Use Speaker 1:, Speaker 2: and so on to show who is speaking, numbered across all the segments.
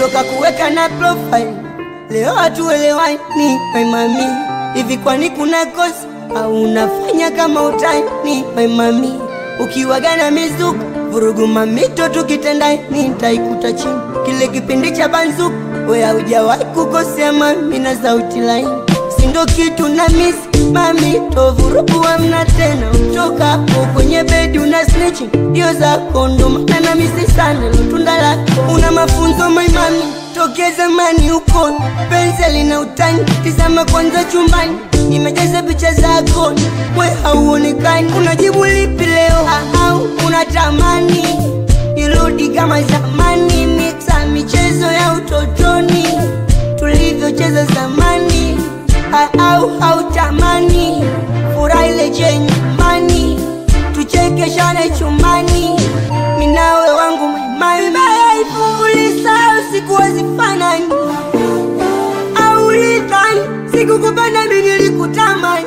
Speaker 1: toka kuweka na profile leo hatuelewani my mami hivi kwani kuna kosa au unafanya kama utani my mami ukiwaga na mizuka vurugu mamito tukitendani nitaikuta chini kile kipindi cha banzuka we haujawahi kukosea mami na sauti laini sindo kitu na misi mami tovurugu amna tena utoka hapo kwenye bedi una snitching dio zako ndo maana na misi sana lotunda lako una mafunzo my mami tokea zamani huko penseli na utani tizama kwanza chumbani imejaza picha zako we hauonekani unajibu lipi leo au unatamani irudi kama zamani mixa michezo ya utotoni tulivyocheza zamani au hautamani furaha ile je nyumbani tuchekeshane chumbani minawe wangu maimaifungulisa sikuwezi fanani au lidhani sikukupenda minilikutamani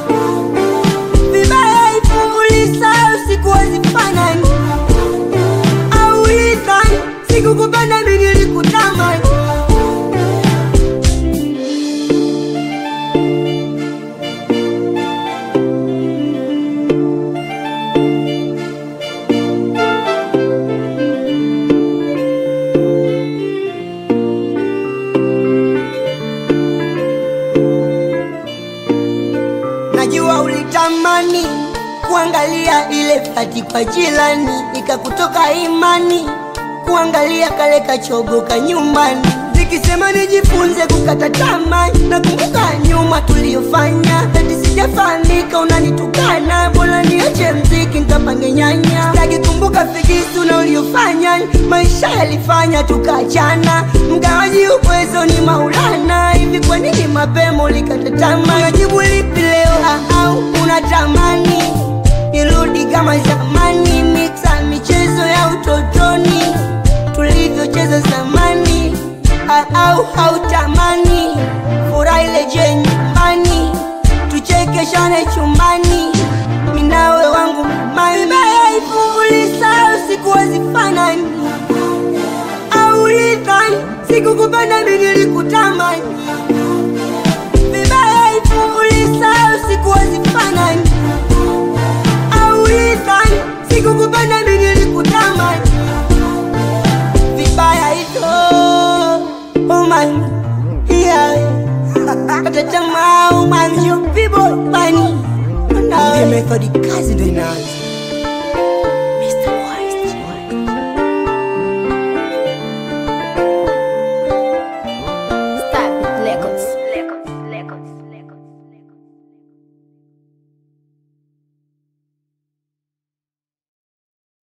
Speaker 1: vibaya ifungulisa sikuwezi fanani au lidhani sikukupenda minilikutamani najua ulitamani kuangalia ile fati kwa jilani ikakutoka imani kuangalia kale kachogoka nyumbani zikisema nijifunze kukata tamaa na kumbuka nyuma tuliyofanya eti sijafahamika unanitukana bora niache mziki nkapange nyanya sitaki kumbuka figisu na uliofanya maisha yalifanya tukaachana mgawaji ukwezo ni maulana hivi kwa nini mapema ulikata tamaa najibu lipi leo au unatamani irudi kama zamani mixa michezo ya utotoni tulivyocheza zamani au hautamani furaha ile je nyumbani tuchekeshane chumbani minawe wangu maimaifungulisa sikuwezi fanani au lidhani sikukupenda minilikutamani vibaya ifungulisa sikuwezi fanani au lidhani sikukupenda minilikutamani vibaya hivyo umani yeah. Atatama umani you people money Ndiye methodi kazi ndo inaanza